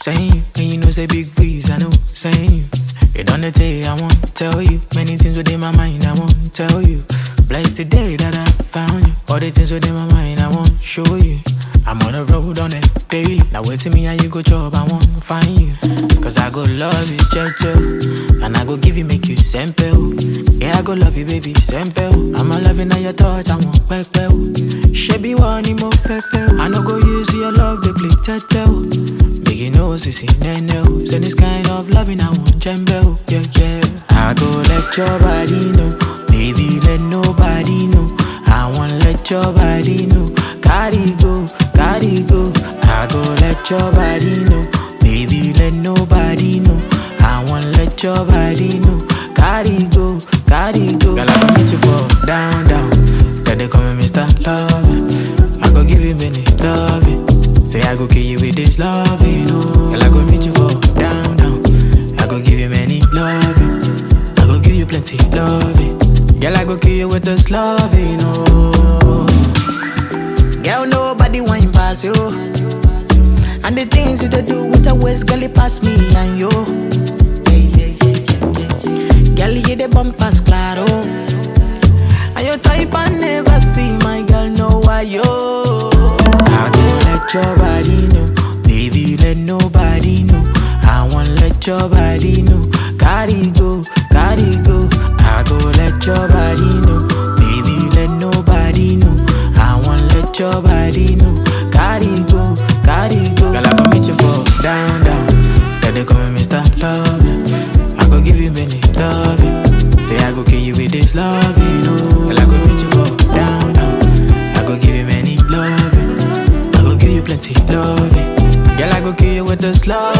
saying you. And you know say big breeze, I know, saying you. It on the day, I won't tell you. Many things within my mind, I won't tell you. Blessed the day that I found you. All the things within my mind, I won't show you. I'm on the road on it daily. Now wait till me and you go job, I won't find you. Cause I go love you, checho. And I go give you, make you simple. Yeah, I go love you, baby, simple. I'm a loving at your touch, I won't back She be one more fefe. I no go use your love, they play tetel. Make you know, sissy, nene. Send this kind of loving, I want jembe. Yeah, yeah. I go let your body know. Baby, let nobody know. I want let your body know. Carry go, carry go. I go let your body know. Baby, let nobody know. I want let your body know. Carry go, carry go. Girl, I go meet you for down, down. Then they call me Mr. Loving. I go give you many loving. Say I go kill you with this loving. Oh, girl, I go meet you for down, down. I go give you many loving. I go give you plenty loving. Girl, I go kill you with this loving. Oh, girl, nobody want pass you. And the things you dey do with a waist, girl, it pass me and you. Yeah, yeah, yeah, yeah, yeah. Girl, you the bumpers, claro. And your type I never see, my girl, know why yo. I go let your body know, baby, let nobody know. I want let your body know, carry go, carry go. I go let your body know, baby, let nobody know. I want let your body know, carry go, carry go. Girl, I go meet you for down, down. Girl, they call me Mr. Loving. I go give you many loving. Say I go kill you with this loving, oh. Girl, I go meet you for down, down. I go give you many loving. I go give you plenty loving. Girl, I go kill you with this love.